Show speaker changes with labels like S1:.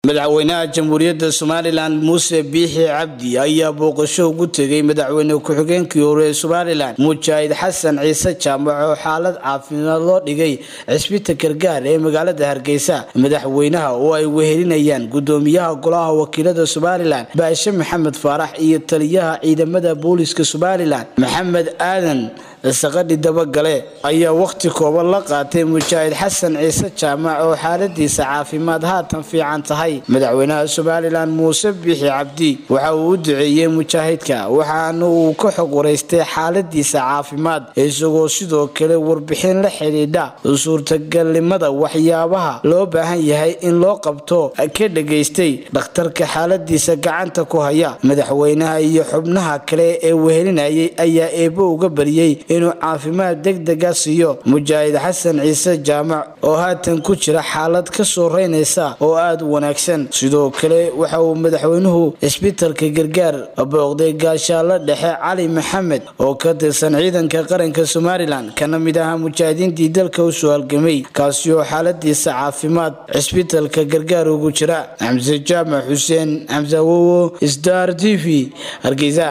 S1: madaxweynaha jamhuuriyadda somalilan muuse biixi cabdi ayaa booqasho ugu tegay madaxweyne ku-xigeenkii hore ee somalilan mujaahid xasan ciise jaamac oo xaalad caafimaad loo dhigay cisbita gargaar ee magaalada hargeysa madaxweynaha oo ay wehelinayaan gudoomiyaha golaha wakiilada somalilan baashe maxamed faarax iyo taliyaha ciidamada booliska somalilan maxamed aadan saqadhi dabagale ayaa wakhti kooban la qaatay mujaahid xasan ciise jaamac oo xaaladiisa caafimaad haatan fiican tahay madaxweynaha somalilan muuse biixi cabdi waxa uu u duceeyey mujaahidka waxaana uu ka xog waraystay xaaladiisa caafimaad isagoo sidoo kale warbixin la xidhiidha suurtagalnimada waxyaabaha loo baahan yahay in loo qabto ka dhageystay dhakhtarka xaaladiisa gacanta ku haya madaxweynaha iyo xubnaha kale ee wehelinayay ayaa eebo uga bariyey inuu caafimaad degdega siiyo mujaahid xasan ciise jaamac oo haatan ku jira xaalad ka soo reynaysa oo aada u wanaagsan sidoo kale waxa uu madaxweynuhu isbitalka gargaar booqday gaashaalo dhexe cali maxamed oo ka tirsan ciidanka qaranka somalilan kana mid ahaa mujaahidiintii dalka u soo halgamay kaasi oo xaaladiisa caafimaad cisbitalka gargaar ugu jira xamse jaamac xuseen xamse awowo star t v hargeysa